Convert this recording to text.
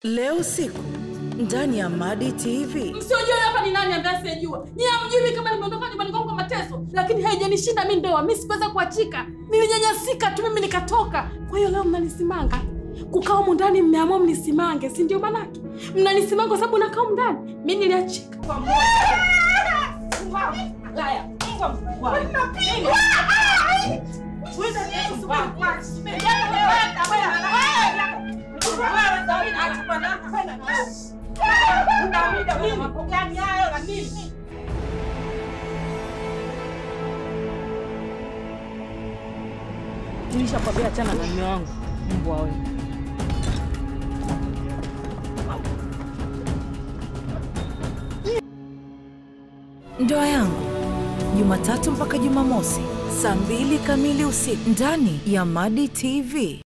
Leo usiku ndani ya Madi TV. Msiojua hapa ni nani ambaye asiyejua. Nyie hamjui kama nimeondoka nyumbani kwangu kwa mateso, lakini haijanishinda mimi ndoa. Mimi sikuweza kuachika, nilinyanyasika tu, mimi nikatoka. Kwa hiyo leo mnanisimanga kukaa humu ndani, mmeamua mnisimange, si ndio? Manake mnanisimanga kwa sababu nakaa humu ndani. Mimi niliachika kwa moja. Laya, Mungu amkubwa. Nilishakwambia achana na mume wangu, mbwa wewe. Ndoa yangu Jumatatu mpaka Jumamosi saa mbili kamili usiku ndani ya Madi TV.